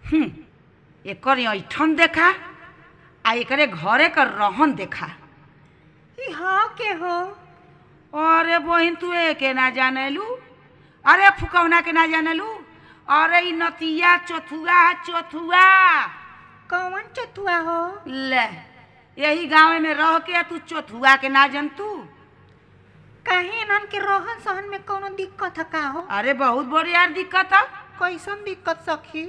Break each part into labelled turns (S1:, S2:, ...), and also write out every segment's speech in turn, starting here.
S1: हम्म, एकर ऐठन देखा आ एकरे घरे कर रहन देखा
S2: ई हाँ के हो
S1: अरे बहिन तू एके ना जानेलू अरे फुकौना के ना जानेलू अरे ई नतिया चोथुआ चोथुआ
S2: कौन चतुआ हो
S1: ले यही गाँव में रह के तू चोथुआ के ना जनतू
S2: काहे इनन के रहन सहन में कोनो दिक्कत है का हो
S1: अरे बहुत बड़ी यार दिक्कत है
S2: कैसन दिक्कत सखी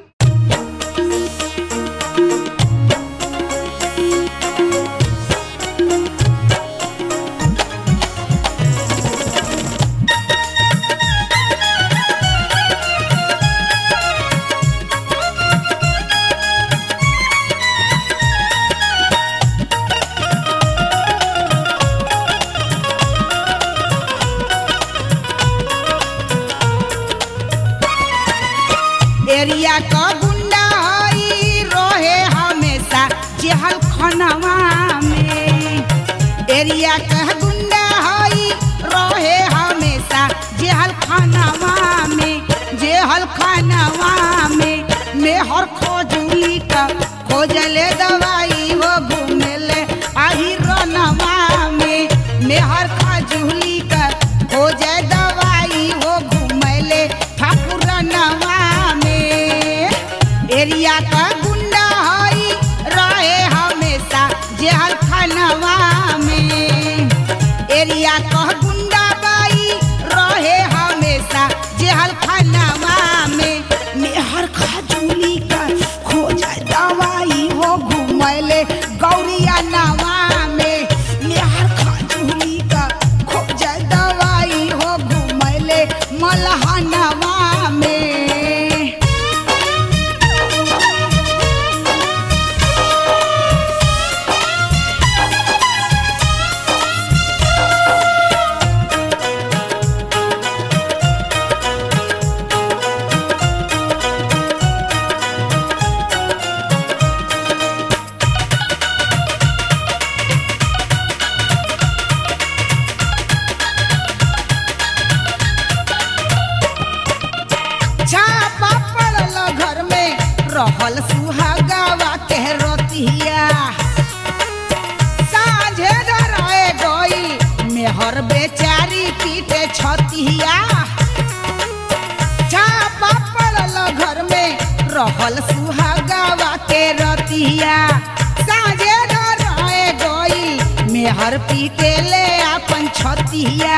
S1: एरिया का गुंडा हई रहे हमेशा जेहल खनवा में एरिया का गुंडा हई रहे हमेशा जेहल खनवा में जेहल खनवा में मेहर खोजली का खोजले दवाई हो घूमेले आही रनवा में मेहर खजूली का खोजे दवाई हो घूमेले ठाकुरनवा में एरिया का गुंडा हई रहे हमेशा जेहल खानवा में एरिया का गुंडा बाई रहे हमेशा जेहल खानवा में मेहर खजूली का खोजा दवाई हो घूमले गौरिया नवा में मेहर खजूली का खोजा दवाई हो घूमले मलहनवा में छापा पड़ल घर में रहल सुहागावा के रतिया साँझे डराए गई मेहर बेचारी पीटे छतिया छापा पड़ल घर में रहल सुहागावा के रतिया साँझे डराए गई मेहर पीटे ले अपन छतिया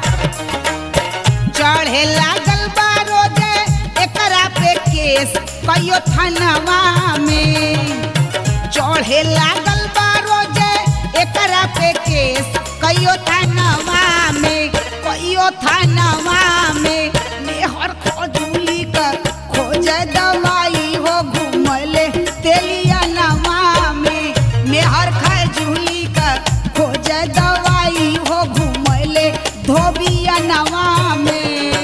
S1: चढ़े लागल बा रोजे एकरा पे केस कहियो थानवा में चढ़े लागल बा रोजे एकरा पे केस कहियो थानवा में कहियो थानवा में मेहर खोजूली कर खोजे दवाई हो घूमले तेलिया नवा में मेहर खजूली कर खोजे दवाई हो घूमले धोबिया नवा में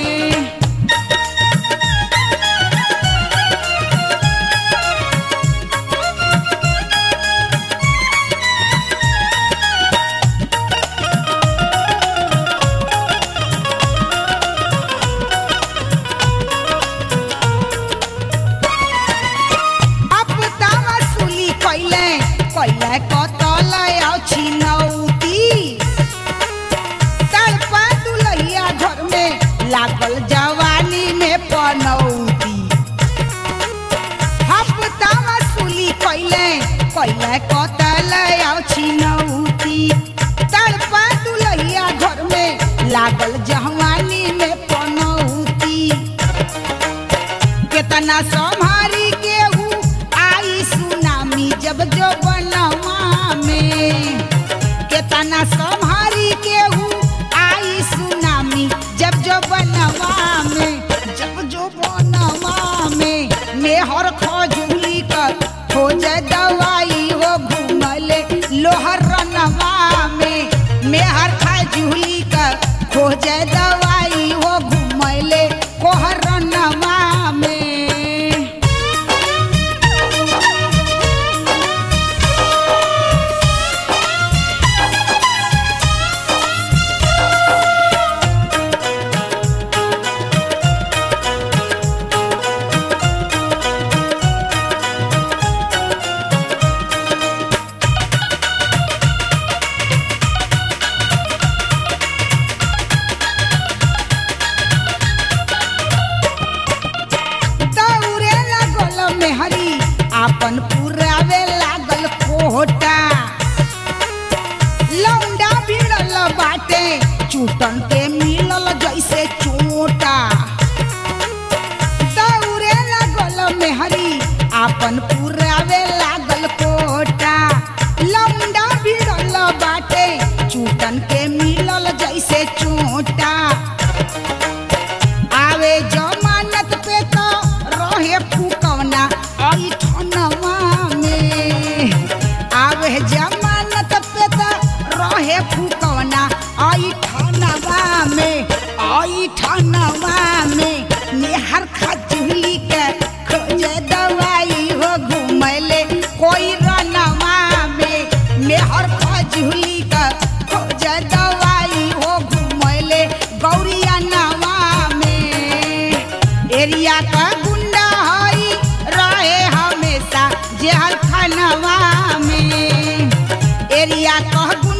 S1: अब दावा सुली कैले कैले कतल अछि नौती तड़पा दुलहिया घर में लागल जवानी में पनौती हफ्तावा सुली कैले कैले कतल अछि नौती तड़पा दुलहिया घर में लागल जवानी में पनौती केतना संभारी केहू आई सुनामी जब जो बनवा में केतना संभारी केहू आई सुनामी जब जो बनवा में जब जो बनवा में मेहर खजूली कर खोजे दवाई हो घूमले लोहर रनवा में मेहर खजूली कर खोजे दवाई हो घूमले कोहर रनवा में
S3: आपन पुरावे लागल कोटा लौंडा भिड़ल बाटे चूटन के मिलल जैसे चोटा दौड़े लागल मेहरी आपन पुरावे लागल कोटा लौंडा भिड़ल बाटे चूटन के मिलल जैसे चोटा आवे जमानत पे तो रहे फुकौना ऐठनवा में आवे जमानत पे तो रहे फुकौना ऐठनवा में ऐठनवा में नेहर खजली के खोजे दवाई हो घुमैले कोई रनवा में मेहर खजली के खोजे दवाई हो घुमैले गौरिया नवा में एरिया का गुंडा हई रहे हमेशा जेहर खानवा में एरिया का